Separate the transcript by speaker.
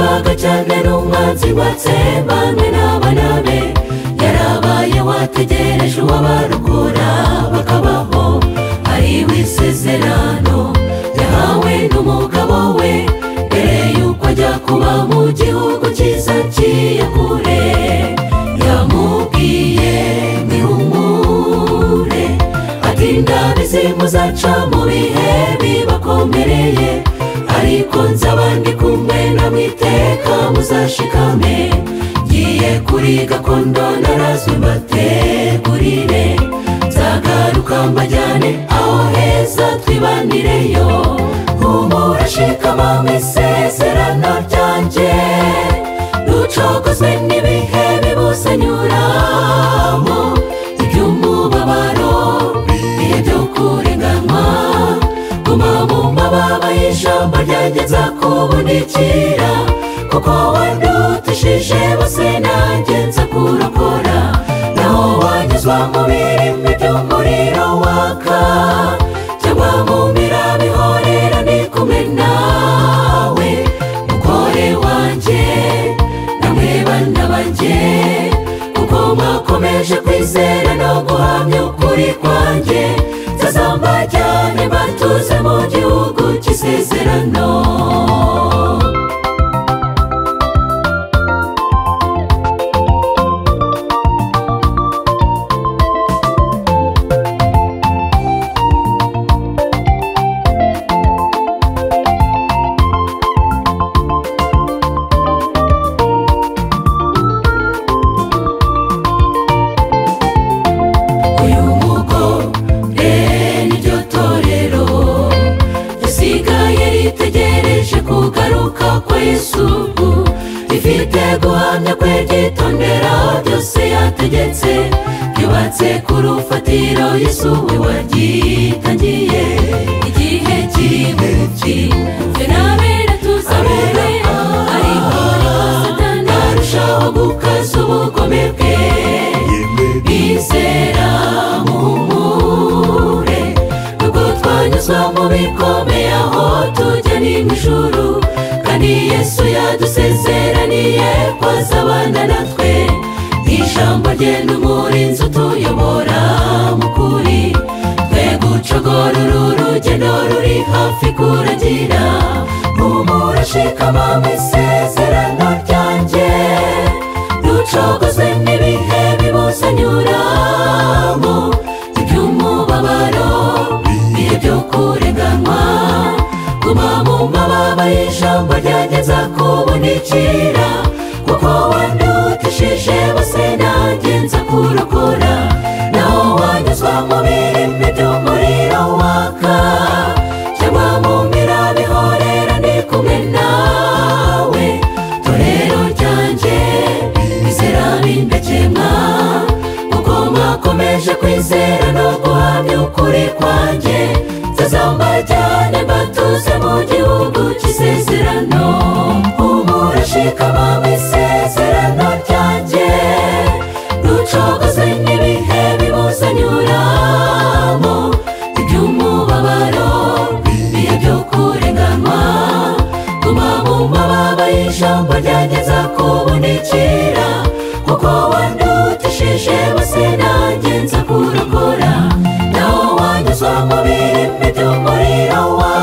Speaker 1: yabaga ari umwanzi watsembanywe n'abana be yarabaye wategereje uwabarokora bakabaho ari w'isezerano yahawe n'umugabo we mbere y'uko ajya kuba mu gihugu cyiza kure yamubwiye mwihumure ati ndabizi muzaca mu bihe bibakomereye ariko nzabandi kumwe namwe iteka muzashikame ngiye kuri gakondo narazwe mbategurire nzagaruka mbajyane aho heza twibanireyo humura shikama mu isezerano ryanjye rucogozwe n'ibihe bibusanyuramo iby'umubabaro bihe byo kurenganywa guma mu mababa y'ijambo ryanjye nzakubundikira kuko wandutishije bose nanjye nzakurokora naho wanyuzwa mu birimi by'umuriro waka cyangwa mu mirabihorera ni kumwe nawe mugore wanjye namwe bana banjye kuko mwakomeje kwizera no guhamya ukuri kwanjye nzazamba cyane batuze mu gihugu cy'isezerano uyu mugo niryo torero risigaye ritegereje kugaruka kwa yesu rifite guhamya kwe ryitondera byose yategetse ryubatse ku rufatiro yesu we waryitangiye igihe kimwe kimwe n'abera tuzabere ariko niko satani arushaho gukaza ubugome bwe bizera muhumure nubwo twanyuzwa mu bikomeye aho tujya ni mu ijuru kandi yesu yadusezeraniye kwazabana natwe ijambo rye n'umurinzi utuyobora mu kuri twe gucogora uru rugendo ruri hafi kuragira humura shikama mu isezerano ryanjye rucogozwe n'ibihe bibuzanyuramo iby'umubabaro bihe byo kurenganywa guma mu mababa y'ijambo ryanjye nzakubundikira kuko wandutishije bose nanjye nzakurokora naho wanyuzwa mu birimi by'umuriro waka cyangwa mu mirabihorera ndi kumwe nawe torero ryanjye bizera bindakemwa kuko mwakomeje kwizera no guhamya ukuri kwanjye nzazamba cyane mbatuze mu gihugu cy'isezerano humura shikama mu isezerano ryanjye rucogozwe n'ibihe bibuzanyuramo iby'umubabaro bihe byo kurenganywa guma mu mababa y'ijambo ryanjye nzakubundikira kuko wandutishije bose nanjye nzakurokora naho wanyuzwa mu birimi by'umuriro wa